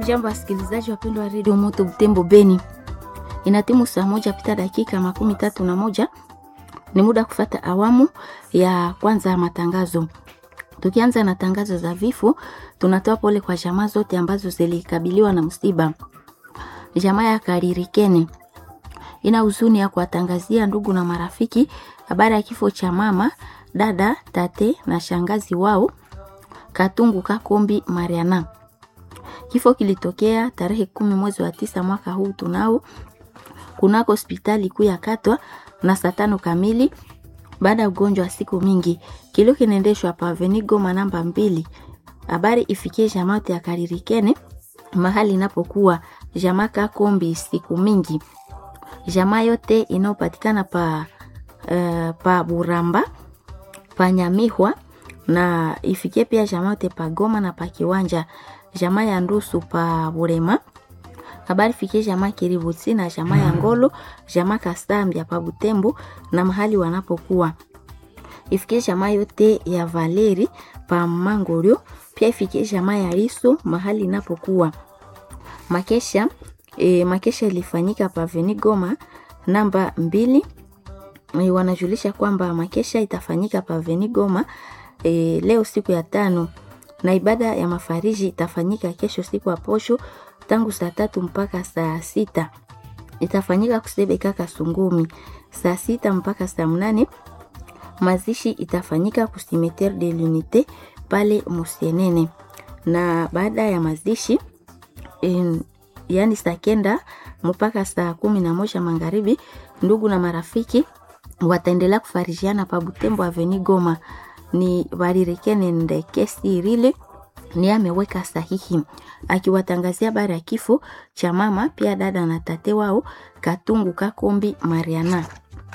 Hamjambo wasikilizaji wapendwa wa redio Moto Butembo Beni, inatimu saa moja pita dakika makumi tatu na moja. Ni muda kufata awamu ya kwanza ya matangazo. Tukianza na tangazo za vifo, tunatoa pole kwa jamaa zote ambazo zilikabiliwa na msiba. Jamaa ya Karirikene ina huzuni ya kuwatangazia ndugu na marafiki habari ya kifo cha mama, dada, tate na shangazi wao Katungu Kakombi Mariana. Kifo kilitokea tarehe kumi mwezi wa tisa mwaka huu tunao kunako hospitali kuu ya Katwa na saa tano kamili baada ya ugonjwa wa siku mingi. Kilio kinaendeshwa pa Avenue Goma namba mbili. Habari ifikie jamaa ya Karirikene mahali inapokuwa jamaa Kakombi siku mingi. Jamaa yote inayopatikana pa uh, pa Buramba pa Nyamihwa na ifikie pia jamaa yote pa Goma na pa Kiwanja jamaa ya Ndusu pa Burema. Habari fikie jamaa Kiributi na jamaa ya Ngolo, jamaa Kasambia pa Butembo na mahali wanapokuwa. Ifikie jamaa yote ya Valeri pa Mangorio, pia ifikie jamaa ya Riso mahali inapokuwa. Makesha e, makesha ilifanyika pa Veni Goma namba mbili. E, wanajulisha kwamba makesha itafanyika pa Veni Goma e, leo siku ya tano na ibada ya mafariji itafanyika kesho siku ya posho tangu saa tatu mpaka saa sita itafanyika kusebeka Kasungumi saa sita mpaka saa mnane. Mazishi itafanyika kusimeter de l'unite pale Musienene, na baada ya mazishi en, yani saa kenda mpaka saa kumi na moja magharibi, ndugu na marafiki wataendelea kufarijiana pa Butembo Aveni Goma ni Varirikene Ndekesi Rile ni ameweka sahihi akiwatangazia habari ya kifo cha mama pia dada na tate wao Katungu Kakombi Mariana.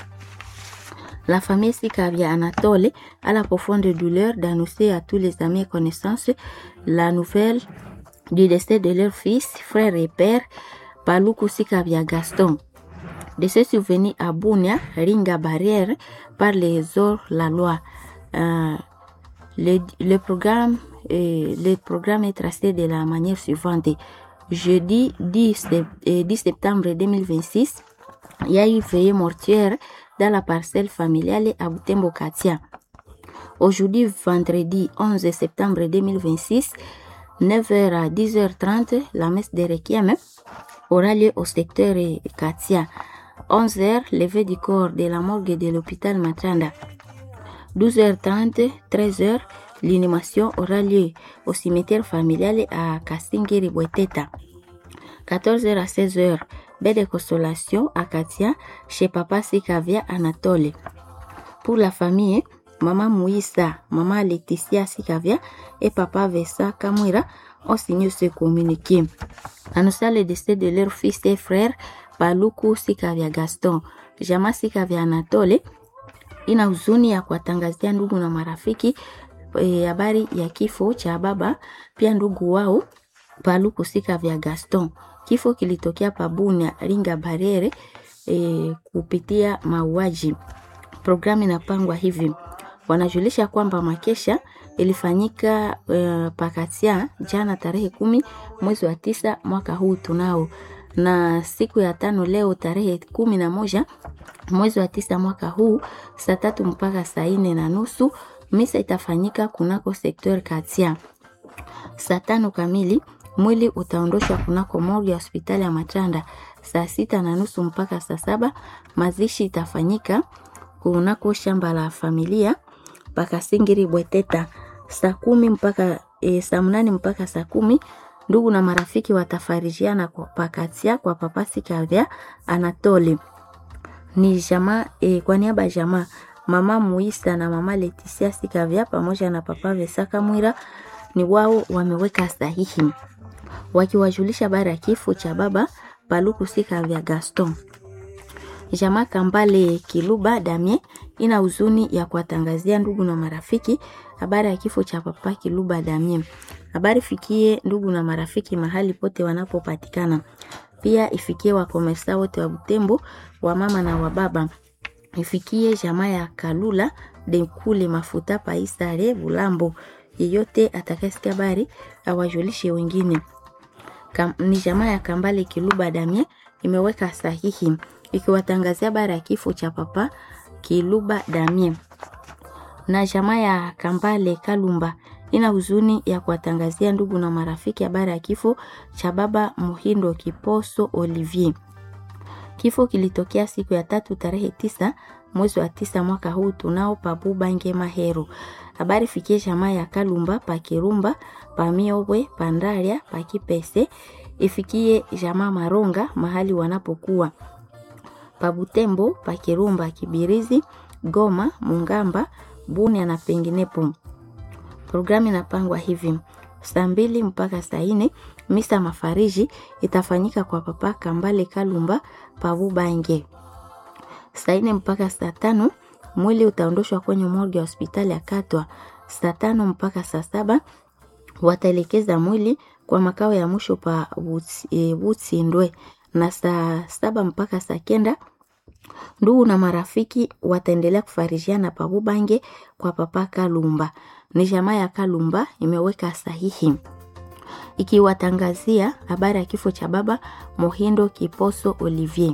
La famille Sikavia Anatole a la profonde douleur d'annoncer à tous les amis et connaissances la nouvelle du décès de leur fils, frère et père, Paluku Sikavia Gaston. De se souvenir à Bounia, Ringa Barrière, par les ordres la loi. Euh, le, le, programme, euh, le programme est tracé de la manière suivante. Jeudi 10, euh, 10 septembre 2026, il y a eu veillée mortuaire dans la parcelle familiale à Butembo Katia. Aujourd'hui, vendredi 11 septembre 2026, 9h à 10h30, la messe de Requiem aura lieu au secteur Katia. 11h, levée du corps de la morgue de l'hôpital Matranda. 12h30, 13h, l'inhumation aura lieu au cimetière familial à Kastingiri Bweteta. 14h à 16h, baie de consolation à Katia chez Papa Sikavia Anatole. Pour la famille, Maman Mouissa, Maman Laetitia Sikavia et Papa Vessa Kamwira ont signé ce communiqué. Annonçant le décès de leur fils et frère, Paluku Sikavia Gaston, Jama Sikavia Anatole, ina huzuni ya kuwatangazia ndugu na marafiki habari e, ya kifo cha baba pia ndugu wao Paluku Sikavia Gaston. Kifo kilitokea Pabunia Ringa Barere e, kupitia mauaji. Programu inapangwa hivi, wanajulisha kwamba makesha ilifanyika e, pakatia jana tarehe kumi mwezi wa tisa mwaka huu tunao na siku ya tano leo tarehe kumi na moja mwezi wa tisa mwaka huu saa tatu mpaka saa nne na nusu misa itafanyika kunako sektor Katia. Saa tano kamili mwili utaondoshwa kunako morgue ya hospitali ya Matanda. Saa sita na nusu mpaka saa saba mazishi itafanyika kunako shamba la familia mpaka Singiri Bweteta. Saa kumi mpaka e, saa mnane mpaka saa kumi ndugu na marafiki watafarijiana kwa pakatia kwa papa Sikavya Anatole ni jamaa e, kwa niaba ya jamaa mama Muisa na mama Leticia Sikavya pamoja na papa Vesaka Mwira ni wao wameweka sahihi wakiwajulisha habari ya kifo cha baba Paluku Sikavya Gaston. Jamaa Kambale Kiluba Damie ina huzuni ya kuwatangazia ndugu na marafiki habari ya kifo cha papa Kiluba Damie. Habari fikie ndugu na marafiki mahali pote wanapopatikana pia ifikie wakomersa wote wa Butembo, wa mama na wa baba. Ifikie jamaa ya Kalula Dekule Mafuta Paisare Bulambo, yeyote atakayesikia habari awajulishe wengine. kam, ni jamaa ya Kambale Kiluba Damien imeweka sahihi ikiwatangazia habari ya kifo cha papa Kiluba Damien na jamaa ya Kambale Kalumba ina huzuni ya kuwatangazia ndugu na marafiki habari ya kifo cha baba Muhindo Kiposo Olivier. Kifo kilitokea siku ya tatu tarehe tisa mwezi wa tisa mwaka huu tunao pabubange Mahero. Habari fikie jamaa ya Kalumba pa Kirumba pa Miobwe pa Ndaria pa Kipese, ifikie jamaa Maronga mahali wanapokuwa pa Butembo pa Kirumba Kibirizi Goma Mungamba Bunia na penginepo. Programu inapangwa hivi: saa mbili mpaka saa nne misa mafariji itafanyika kwa papa Kambale Kalumba Pabubange. Saa nne mpaka saa tano mwili utaondoshwa kwenye morgue ya hospitali ya Katwa. Saa tano mpaka saa saba wataelekeza mwili kwa makao ya mwisho pa Butsindwe, e, na saa saba mpaka saa kenda ndugu na marafiki wataendelea kufarijiana Pabubange kwa papa Kalumba. Ni jamaa ya Kalumba imeweka sahihi ikiwatangazia habari ya kifo cha baba Mohindo Kiposo Olivier.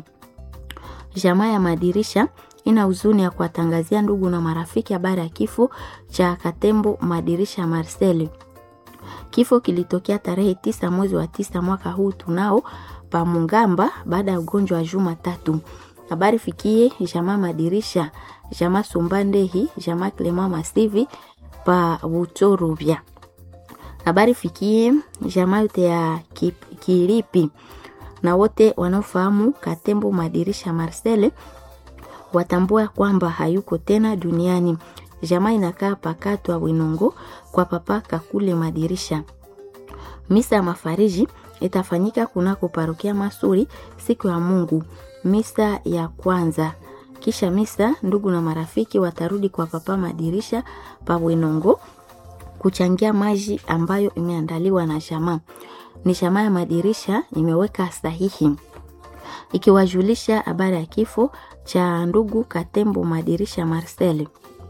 Jamaa ya Madirisha ina huzuni ya kuwatangazia ndugu na marafiki habari ya kifo cha Katembo Madirisha Marcel. Kifo kilitokea tarehe tisa mwezi wa tisa mwaka huu tunao pa Mungamba baada ya ugonjwa wa juma tatu. Habari fikie jamaa Madirisha, jamaa Sumbandehi, jamaa Clement Masivi pa Butorubya. Habari fikie jamaa yote ya Kilipi na wote wanaofahamu Katembo Madirisha Marcel watambua kwamba hayuko tena duniani. Jamaa inakaa pakatwa Winongo kwa papa Kakule Madirisha. Misa ya mafariji itafanyika kunako parokia Masuri siku ya Mungu, misa ya kwanza. Kisha misa, ndugu na marafiki watarudi kwa papa Madirisha pa Winongo kuchangia maji ambayo imeandaliwa na jamaa. Ni jamaa ya Madirisha imeweka sahihi ikiwajulisha habari ya kifo cha ndugu Katembo Madirisha Marcel.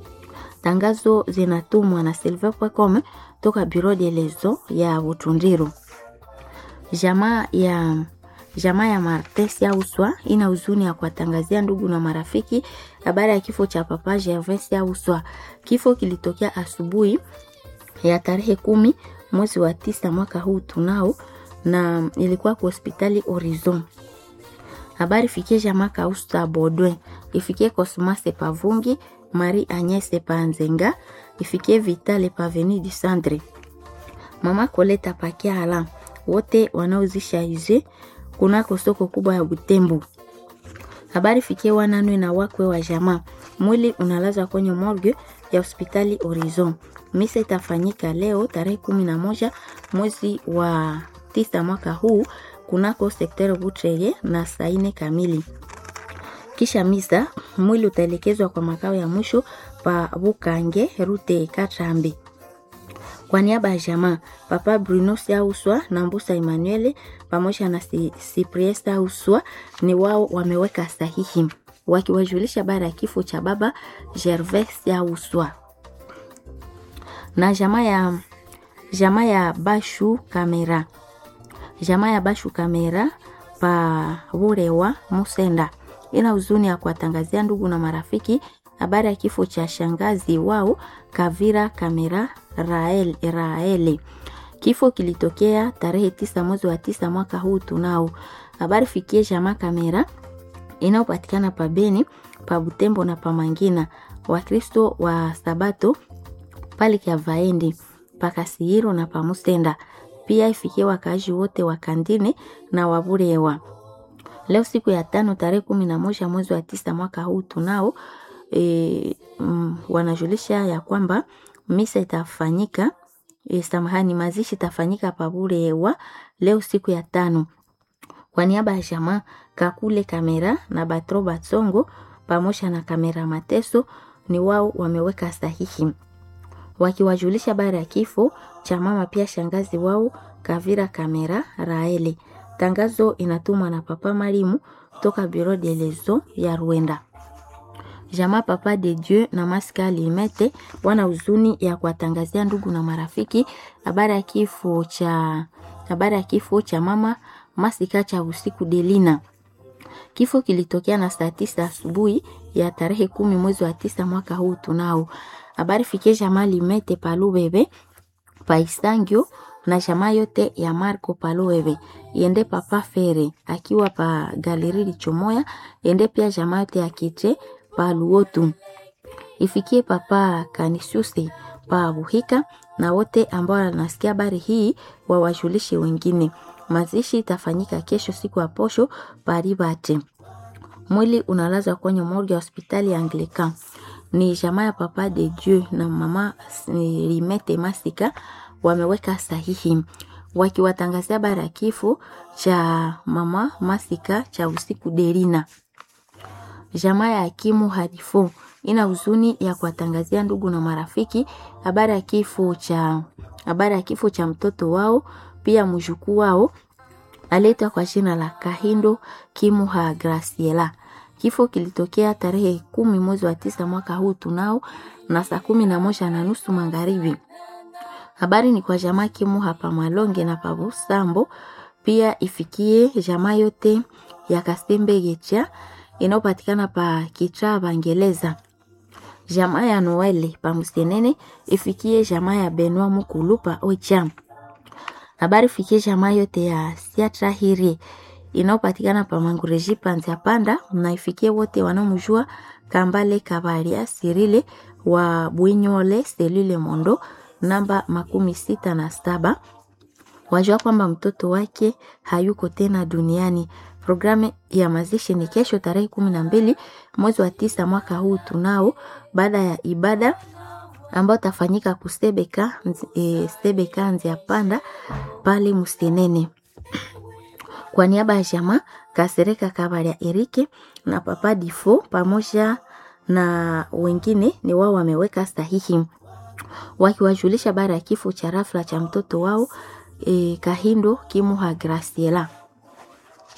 Tangazo zinatumwa na silver.com toka Bureau de Lezo ya Butundiru. Jamaa ya jamaa ya Martes ya Uswa ina huzuni ya kuwatangazia ndugu na marafiki habari ya kifo cha papa Gervais ya Uswa. Kifo kilitokea asubuhi ya tarehe kumi mwezi wa tisa mwaka huu tunao, na ilikuwa kwa hospitali Horizon. Habari fikie jamaa Kausta Bodwe, ifikie Cosmas Pavungi, Marie Agnes Panzenga, ifikie Vitale Paveni du Centre, mama Koleta Pakiala, wote wanaozisha ize kunako soko kubwa ya Butembo. Habari fikie wananwe na wakwe wa jamaa, mwili unalazwa kwenye morgue ya hospitali Horizon. Misa itafanyika leo tarehe kumi na moja mwezi wa tisa mwaka huu kunako sekter Butreye na saa nne kamili. Kisha misa mwili utaelekezwa kwa makao ya mwisho pa Bukange rute Katrambi. Kwa niaba ya jamaa papa Bruno Sauswa na Mbusa Emmanuel pamoja na Cyprien Sauswa ni wao wameweka sahihi wakiwajulisha bara ya kifo cha baba Gervais Sauswa na jamaa ya jamaa ya Bashu Kamera jamaa ya Bashu Kamera pa Burewa Musenda ina huzuni ya kuwatangazia ndugu na marafiki habari ya kifo cha shangazi wao Kavira Kamera Rael, Raele. Kifo kilitokea tarehe tisa mwezi wa tisa mwaka huu tunao. Habari fikie jamaa Kamera inayopatikana pa Beni, pa Butembo na pa Mangina. Wakristo wa Sabato pale kia Vaendi, pa Kasihiro na pa Musenda. Pia ifikie wakaaji wote wa Kandine na Waburewa. Leo siku ya tano tarehe kumi na moja mwezi wa tisa mwaka huu tunao e, mm, wanajulisha ya kwamba misa itafanyika e, samahani, mazishi itafanyika Paburewa leo siku ya tano. Kwa niaba ya jamaa Kakule Kamera na Batro Batsongo pamoja na Kamera Mateso ni wao wameweka sahihi wakiwajulisha habari ya kifo cha mama pia shangazi wao Kavira Kamera Raele. Tangazo inatumwa na Papa Marimu toka Bureau de Lezo ya Rwanda. Jamaa Papa de Dieu na Maska Limete wana huzuni ya kuwatangazia ndugu na marafiki habari ya kifo cha habari ya kifo cha mama Masika cha usiku Delina. Kifo kilitokea na saa tisa asubuhi ya tarehe kumi mwezi wa tisa mwaka huu tunao. Habari fikie jamaa Limete Palubebe Paisangio na jamaa yote ya Marco Palubebe yende papa Fere akiwa pa galeri Lichomoya yende pia jamaa yote ya Kiche pa Luotu ifikie papa Kanisusi pa Buhika na wote ambao wanasikia habari hii wawajulishe wengine. Mazishi itafanyika kesho siku ya posho Paribate. Mwili unalazwa kwenye morgue ya hospitali ya Anglican. Ni jamaa ya papa de Dieu na mama Limete Masika wameweka sahihi wakiwatangazia habari ya kifo cha mama Masika cha usiku Derina. Jamaa ya hakimu Harifo ina huzuni ya kuwatangazia ndugu na marafiki habari ya kifo cha habari ya kifo cha mtoto wao pia mjukuu wao aletwa kwa jina la Kahindo Kimuha Graciela. Kifo kilitokea tarehe kumi mwezi wa tisa mwaka huu tunao na saa kumi na moja na nusu magharibi. Habari ni kwa jamaa Kimuha pa Malonge na pa Busambo, pia ifikie jamaa yote ya Kasembe Gecha inayopatikana pa Kicha Bangeleza. Jamaa ya Noele pa Musenene ifikie jamaa ya Benwa Mukulu pa Oicham. Habari fikie jamaa yote ya Siatra Hiri inayopatikana pa Mangureji Panzia Panda, na ifikie wote wanaomjua Kambale Kabaria Sirile wa Bwinyole Selule Mondo namba makumi sita na saba wajua kwamba mtoto wake hayuko tena duniani. Programu ya mazishi ni kesho tarehe kumi na mbili mwezi wa tisa mwaka huu tunao, baada ya ibada ambayo tafanyika kusebeka e, sebeka nzia panda pale Musenene. Kwa niaba ya jamaa Kasereka Kabaria Erike na Papa Difo pamoja na wengine ni wao wameweka sahihi wakiwajulisha habari ya kifo cha rafla cha mtoto wao e, Kahindo Kimuha Graciela.